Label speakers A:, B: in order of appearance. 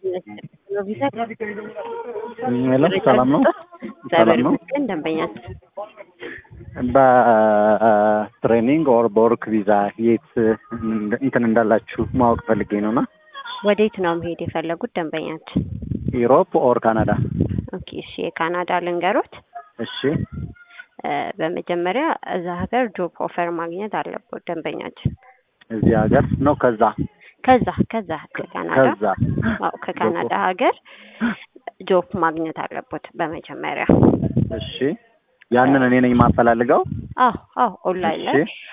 A: ሄሎ ሰላም ነው? ሰላም ነው?
B: ግን ደንበኛችን
A: በትሬኒንግ ኦር በወርክ ቪዛ የት እንትን እንዳላችሁ ማወቅ ፈልጌ ነው እና
B: ወዴት ነው መሄድ የፈለጉት ደንበኛችን?
A: ኢሮፕ ኦር ካናዳ?
B: ኦኬ እሺ፣ የካናዳ ልንገሮት።
A: እሺ
B: እ በመጀመሪያ እዛ ሀገር ጆብ ኦፈር ማግኘት አለበት ደንበኛችን።
A: እዚህ ሀገር ነው ከዛ
B: ከዛ ከዛ ከካናዳ
A: ከዛ
B: አዎ ከካናዳ ሀገር ጆብ ማግኘት አለበት በመጀመሪያ።
A: እሺ ያንን እኔ ነኝ የማፈላልገው?
B: አዎ አዎ ኦንላይን ላይ
A: እሺ